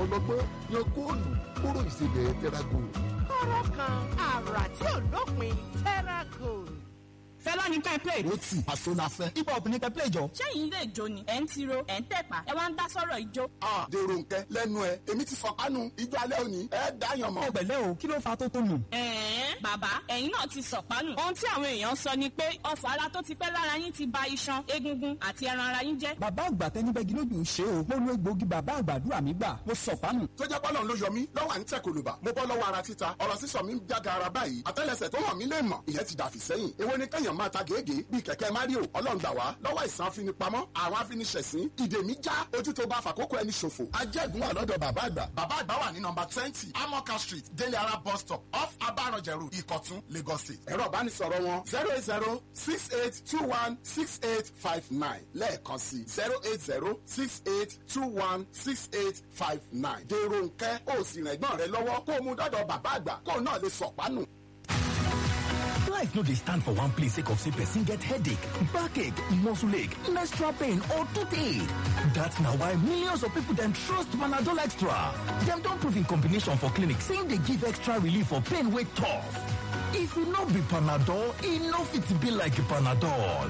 ọlọ́gbọ́n yan góòlù kúrò ìsebẹ̀ tẹ́rágò. kọ́rọ́ kan àrà tí ò lópin terracool. fẹlá ní ká play. ó tì àṣọ la fẹ́. hip hop ní ká play jọ. ṣẹ́yìn ilé ìjó ni ẹ̀ ń tiro ẹ̀ ń tẹ̀pá ẹ wá ń dá sọ́rọ̀ ìjó. a dèrò nkẹ lẹ́nu ẹ èmi ti fọkànù ijó alẹ́ òní ẹ dáyàn mọ́. ẹ pẹ̀lẹ́ o kí ló fa tó tó nù. ẹ̀ẹ́n bàbá ẹ̀yin náà ti sọ̀pánù. ohun tí àwọn èèyàn sọ ni pé ọfọ̀ ara tó ti pẹ́ lára yín ti ba iṣan egungun àti ẹran ara yín jẹ́. bàbá àgbà tẹnibẹ́gi lójú ṣe o mo lo egbòogi bàbá àgbàdúrà mi gbà mo sọ̀pánù. tó jẹ́ pọ́lọ́n ló yọ mí lọ́wọ́ à ń tẹ̀ kòlùbà mo bọ́ lọ́wọ́ ara títa ọ̀rọ̀ sísọ mi ń jága ara báyìí àtẹ́lẹsẹ̀ tó hàn mí lè mọ̀ ìyẹn ti dàfí sẹ́yìn èwo ni kẹ́yàn máa ta gègé bíi kẹ̀kẹ́ mario ọlọ́run gbà wá lọ́wọ́ ìsàn afinipamọ́ àwọn afiniṣẹ̀sín ìdè mi já ojú tó bá fàkókò ẹni ṣòfò ajẹ́gun wà lọ́dọ̀ bàbá àgbà bàbá àgbà wà ní nọmba twenty amoka street délé ara bus stop off abaranjẹrù ìkọ̀tún lagos state ẹ̀rọ ìbánisọ̀rọ̀ wọn zero eight zero six eight two one six eight five nine lẹ́ẹ̀kan sí zero eight zero six eight two one six eight five nine dèrò nkẹ́ ó sì rìn ẹ̀gbọ́n rẹ lọ́wọ́ kó o mú dọ́dọ̀ bàbá àgbà kó o náà lè sọ̀pánù. Life no dey stand for one place sake of say person get headache, backache, muscle ache, menstrual pain or toothache. That's na why millions of people dem trust Panadol Extra. Dem don prove in combination for clinic say e dey give extra relief for pain wey tough. If e no be Panadol, e no fit be like Panadol.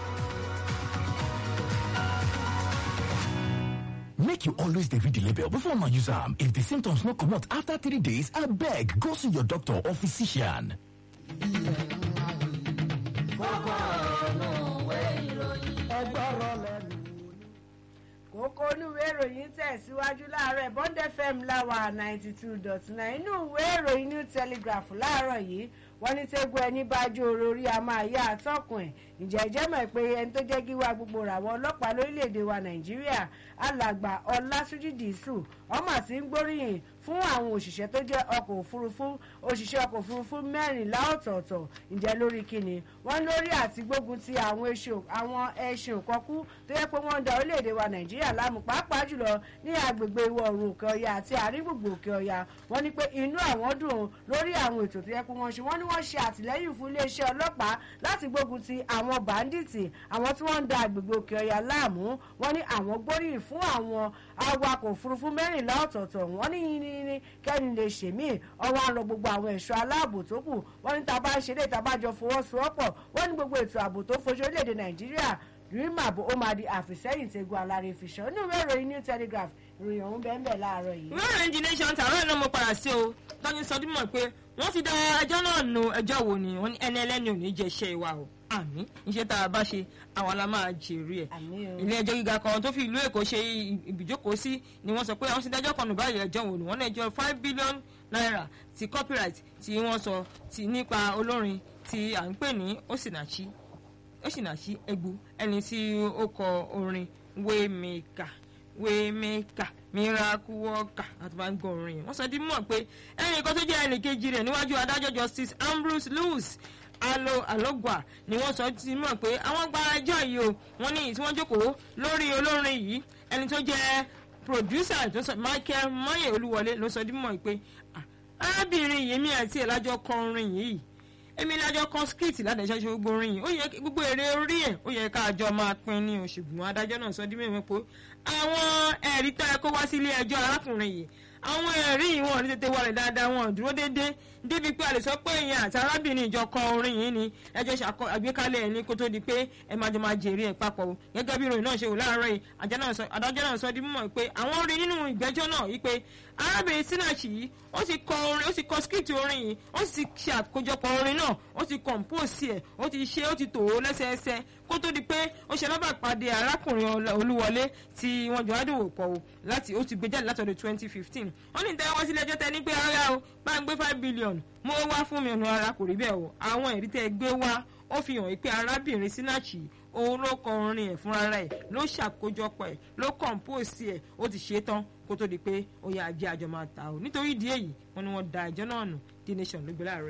Make you always dey read the label before una use am. If the symptoms no comot after three days, abeg go see your doctor or physician. kókó inúwé ìròyìn tẹ̀síwájú láàárọ̀ bond fm láwà ninety two dot nine inú ìwé ìròyìn new telegraph láàárọ̀ yìí wọ́n ní tẹ́gbọ́ ẹni bá jó orí a máa yá àtọ́kùn ẹ̀ ǹjẹ́ ìjẹ́ mọ̀ pé ẹni tó jẹ́ kí wá gbogbo ràwọ̀ ọlọ́pàá lórílẹ̀‐èdè wa nàìjíríà alàgbà ọlásùjì dìísù ọmọ àti ń gbóríyìn fún àwọn òṣìṣẹ́ tó jẹ́ ọkọ̀ òfurufú òṣìṣẹ́ ọkọ̀ òfurufú mẹ́rìnlá ọ̀tọ̀ọ̀tọ̀ ǹjẹ́ lórí kíni wọ́n lórí àti gbógun ti àwọn ẹṣin òkọ́kú tó yẹ pé wọ́n ń da orílẹ̀‐èdè wa nàìjíríà láàmú pàápàá jùlọ ní agbègbè ìwọ̀ oòrùn òkè ọya àti àárín gbùngbùn òkè ọya wọ́n ní pé inú àwọn dùn lórí àwọn ètò tó yẹ pé wọ́n ṣe wọ́n ní wọ́n ṣe àtìlẹ́yìn fún iléeṣẹ́ ọlọ́pàá láti gbógun ti àwọn bàǹdìtì àwọn tí wọ́n ń da agbègbè òkè ọya láàmú wọ́n ní àwọn gbóríyìn fún àwọn awakọ̀ òfurufú mẹ́rìnlá ọ̀tọ̀ọ̀tọ̀ wọ́n ní yìnyín kẹ́ni lè ṣèmí ọwọ́ àrọ̀ gbogbo àwọn ẹ̀ṣọ́ aláàbò tó kù wọ́n ní tá a bá ń ṣe lè tá a bá jọ fọwọ́sowọ́pọ̀ wọ́n ní gbogbo ètò ààbò tó fojú orílẹ̀-èdè nàìjíríà rímàbò ó máa di àfìsẹ́yìn tegun alára ìfìṣọ́ ní ìwé ìròyìn new telegraph ìròyìn ọ̀hún bẹ́ẹ̀ bẹ́ẹ̀ láàárọ̀ yìí. ìwé ìròyìn the nation tààrọ̀ náà mo padà sí o tọ́jú sọdún mọ̀ pé wọ́n ti dá ẹjọ́ náà nu ẹjọ́ wo ni wọ́n ní ẹni ẹlẹ́ni ò ní jẹ́ iṣẹ́ ìwà o àmì iṣẹ́ tá a bá ṣe àwọn la máa jèrè ẹ̀ ilé ẹjọ́ gíga kan tó fi ìlú èkó ṣe ìbìjókòó sí ni wọ́n sọ pé àwọn ti dájọ́ kan nù báyìí ẹjọ́ wò ni wọ́n ní ẹjọ́ five billion naira ti copyright tí wọ́n sọ ti nípa olórin tí à ń pè ní osinachi osinachi egbu ẹni tí ó kọ orin waymaker waymaker miracle worker àti bá ń gbọ́ orin yẹn wọ́n sọ di mọ̀ pé ẹnì kan tó jẹ́ ẹnì kejì rẹ̀ níwájú adájọ́ justice ambrose lewis alo alogwa ni wọ́n sọ ti mọ̀ pé àwọn gba ẹjọ́ yìí o wọ́n ní tí wọ́n jókòó lórí olórin yìí ẹni tó jẹ́ producer tó sọ michael moye olúwọlé ló sọ di mọ̀ pé arábìnrin yìí mi àti ẹ̀ lájọ kọ orin yìí èmi lájọ kan skit ládàjọ́ ṣe gbogbo orin yìí ó yẹ gbogbo èrè orí ẹ̀ ó yẹ ká àjọ máa pín ní o ṣùgbọ́n adájọ́ náà sọ di mẹ́rin pé àwọn ẹ̀rí tá ẹ kó wá sílé ẹjọ́ arákùnrin yìí àwọn ẹ̀rí yìí wọn ò ní tètè wọlé dáadáa wọn ò dúró déédéé débi pé a lè sọ pé èèyàn àti arábìnrin ìjọ kan orin yìí ni ẹjọ́ ṣàkọ àgbékalẹ̀ ẹ̀ ní kó tó di pé ẹ máa jọ máa jèrè ẹ̀ papọ̀ o gẹ́gẹ́ bí ìròyìn náà ṣe wò láàárọ̀ yìí adájọ́ náà sọ di mímọ̀ pé àwọn rí nínú ìgbẹ́jọ́ náà yìí pé arábìnrin sinachi yìí ó ti kọ orin ó ti kọ skit orin yìí ó sì ṣe àkójọpọ̀ orin náà ó ti compose ẹ̀ ó ti ṣe ó ti tò ó lẹ́sẹẹsẹ kó tó di pé ó ṣe lábàpàdé arákùnrin olúwọlé tí wọ́n jọ adòwò pọ̀ o láti ó ti gbé jáde látọ̀dọ̀ twenty fifteen wọ́n ní ìtẹ́wọ́ wá sílé ẹjọ́ tẹ ní pé ara o bá ń gbé five billion mo wá fún mi ọ̀nà ara kò rí bẹ́ẹ̀ o àwọn ẹ̀rí tẹ́ gbé wá ó fi hàn pé arábìnrin sinachi òun ló kọ orin ẹ̀ fúnra rẹ̀ ló ṣàkójọpọ̀ ẹ̀ ló compose ẹ̀ ó ti ṣe é tán kó tó di pé ó yà á jẹ́ àjọ máa ta o nítorí ìdí èyí wọ́n ní wọ́n da ẹjọ́ náà nù the nation ló gbé láàárọ̀ yìí.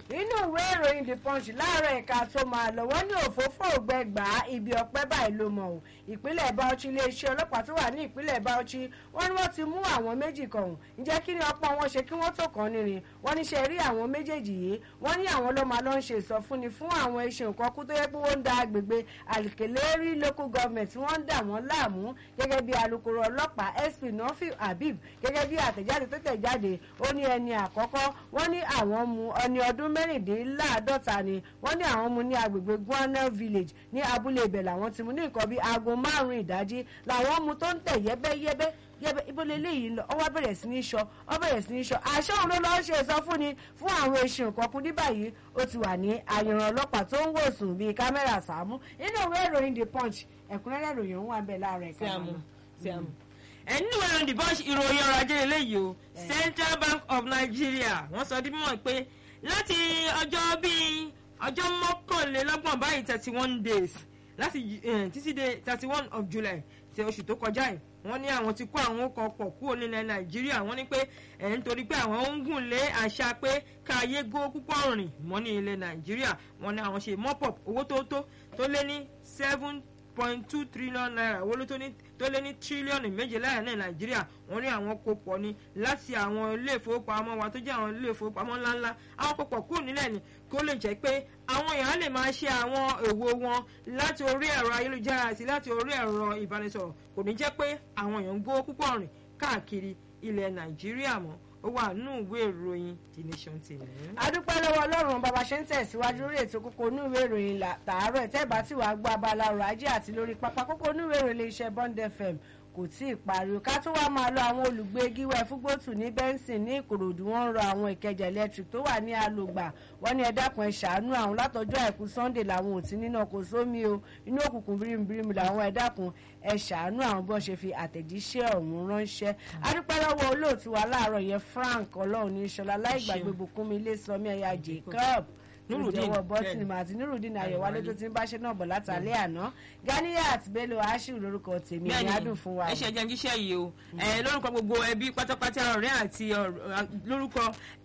nínú ìwé ìròyìn the punch láàárọ̀ ẹ̀ka tó máa lọ wọ́n ní òfófó ògbẹ́gbà ibi ọpẹ́ báyìí ló mọ̀ ọ́ ìpínlẹ̀ bauchi iléeṣẹ́ ọlọ́pàá tó wà ní ìpínlẹ̀ bauchi wọ́n ní wọ́n ti mú àwọn méjì kan ọ̀hún ǹjẹ́ kí ni ọ̀pọ̀ wọn ṣe kí wọ́n tó kàn nírin wọ́n ní ṣe rí àwọn méjèèjì yìí wọ́n ní àwọn ló máa lọ ń ṣe ìsọfúnni fún àwọn iṣẹ́ nǹkan kú tó yẹ pé wọ́n ń da agbègbè àlìkèlérí local government wọ́n ń dà wọ́n láàmú gẹ́gẹ́ bí alukoro ọlọ́pàá sp nọ́fì habib gẹ́gẹ́ bí àtẹ̀jáde tó tẹ̀ jáde ó ní ẹni àkọ́kọ́ wọ́n ní àwọn mu ẹni ọdún mẹ́rìndínláàádọ́ta ni wọ́n ní àwọn mu ní agbègbè guanel village ní abúlé ibẹ̀ làwọn ti mu ní nǹkan bíi aago márùn-ún ìdájí làwọn mu tó ń tẹ̀ yẹ́bẹ́yẹ́bẹ́ yẹbẹ ibo leléyìí lọ ọwọ́ bẹ̀rẹ̀ sí ní sọ ọ bẹ̀rẹ̀ sí ní sọ àṣẹ òun ló lọ́ọ́ ṣe ìsọfúnni fún àwọn èsì nǹkan kún ní báyìí ó ti wà ní àyànràn ọlọ́pàá tó ń wòsùn bíi kámẹ́rà sàmú nínú ìwé ìròyìn the punch ẹ̀kúnrẹ́rẹ́ ìròyìn òun wà bẹ́ẹ̀ láàárọ̀ ẹ̀ka Síàmù, mọ́nà. síàmù. ẹni ìwé ìròyìn the punch ìròyìn ọrọ̀ ajé eléyìí o central bank of nigeria wọ́n sọ di mímọ̀ pé láti ọjọ́ bíi ọjọ́ mọ́kànlélọ́gbọ̀n báyìí thirty one days láti eh, títí dé thirty one of july ti oṣù tó kọjá yìí wọ́n ní àwọn ti kó àwọn ọkọ̀ pọ̀ kúrò nílẹ̀ nàìjíríà wọ́n ní pé ẹ̀ ń torí pé àwọn ń gùn lé àṣà pé káyé gó púpọ̀ rìn mọ́ ní ilẹ̀ nàìjíríà wọ́n ní àwọn ṣe mọ́pọ̀ owó tó tó tó lé ní seven point two trillion naira owó ló tó ní tó lé ní tírílíọ̀nù méjìlá ní nàìjíríà wọ́n ní àwọn kó pọ̀ ní láti àwọn ilé ìfowópamọ́ wa tó jẹ́ àwọn ilé ìfowópamọ́ ńláńlá àwọn kó pọ̀ kúrò nílẹ̀ ni kó lè jẹ́ pé àwọn èèyàn lè máa ṣe àwọn èwo wọn láti orí ẹ̀rọ ayélujára àti láti orí ẹ̀rọ ìbánisọ̀rọ̀ kò ní jẹ́ pé àwọn èèyàn ń gbówó púpọ̀ rìn káàkiri ilẹ̀ nàìjíríà mọ́ ó wà nínú ìwé ìròyìn the nation tv. adúpẹ́ lọ́wọ́ ọlọ́run bàbá ṣe ń tẹ̀síwájú lórí ètò kókó inú ìwé ìròyìn là- tààrọ̀ ẹ̀ tẹ́ẹ̀bá tí wàá gbọ́ abala ọrọ̀ ajé àti lórí pápá kókó inú ìwé ìròyìn iléeṣẹ́ bond fm kò tí ì parí o ká tó wá máa lọ àwọn olùgbé gíwẹ́ fúgbótù ní benson ní ìkòròdú wọn ń rọ àwọn ìkẹjà electric tó wà ní alògbà wọn ní ẹ dákun ẹ ṣàánú àwọn látọjọ́ àìkú sunday làwọn ò tí nínà kò sómi o inú òkùnkùn bírímù làwọn ẹ dákun ẹ ṣàánú àwọn bí wọn ṣe fi àtẹ̀jíṣẹ́ ọ̀hún ránṣẹ́ adúpẹ́ lọ́wọ́ olóòtú wa láàárọ̀ yẹn frank ọlọ́run ní sọlá láìgbàgbé bùkúnmi ilé sọmi ẹ̀yà jacob Nurudeen, ìjọwọ́ bọ́tìnì bẹ́ẹ̀ni. àti nírùdín ayọ̀wálé tó ti ń báṣẹ́ náà bọ̀ látàlẹ́ àná ganiyat bello ashiru lórúkọ tèmi ní adùn fún wa ẹ ṣe jẹun jíṣẹ́ yìí o ẹ lórúkọ gbogbo ẹbí pátápátá ọ̀rẹ́ àti ọ̀rọ̀- lórúkọ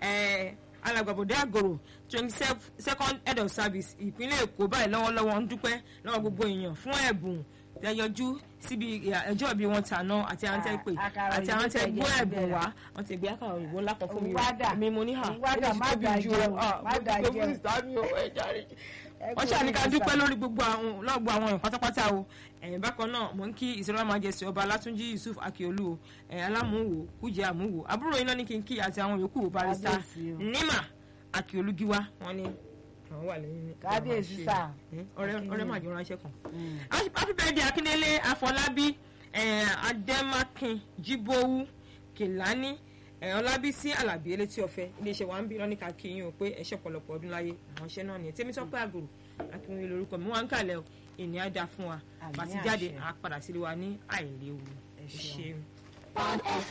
ẹ alàgbàbọ̀dé àgòrò twenty second head of service ìpínlẹ̀ èkó báyìí lọ́wọ́lọ́wọ́ ń dúpẹ́ lọ́wọ́ gbogbo èèyàn fún ẹ̀bùn tẹyọjú síbi ẹjọ́ ìbí wọn tàná àti àwọn tẹ́ pè Ah, àkàrà àti àwọn òyìnbó tẹ́ tẹ̀ gbọ́ jẹ́ ẹ̀bùn bẹ́ẹ̀. wá wọ́n ti gbé àkàrà òyìnbó ńlá kan fún mi o Wádà. mi mo ní hà Wádà, eléyìí má tóbi dà ju jẹun, ah, má dà mo ti gbé jẹun. fún ìsámi o, ẹ jàre Ẹ wọ́n kú ṣàní ká oríire dúpẹ́ sà. lórí gbogbo àwọn lọ́gbọ̀ àwọn èèyàn pátápátá o ẹ̀yìn bákan náà mò ń kí ìṣòro májèsì ọba látúnjí yusuf akiolu o ẹ̀yìn alámúwò kújẹ àmúwò àbúrò iná ní kí n kí àti àwọn yòókù barista Kábíyèsí o. nima akiolu giwa wọn ni àwọn wà lẹ́yìn ní- Kábíyèsí àwọn sà. ṣe- ẹ, ọ̀rẹ́ ọ̀rẹ́ màjọ ránṣẹ́ kan. Mm. happy birthday akíndélé afọlábí ẹ̀, adẹ́mákin jíbówú kìlání ẹ̀, ọlábísí alábí elétí ọ̀fẹ́ iléeṣẹ́ wa ń bí lọ́nìkà kí yín o pé ẹ̀ṣẹ̀ ọ̀pọ̀lọpọ̀ ọdún láyé àwọn iṣẹ́ náà nìyẹn tèmi tọ́pẹ́ àgòrò akínwé lórúkọ mi wọ́n ń kàlẹ̀ o ìní á dáa fún wa Àmín bàtí jáde àṣẹ. á padà sílé wa ní àìléwu Ẹ ẹ ṣeun. ṣeun.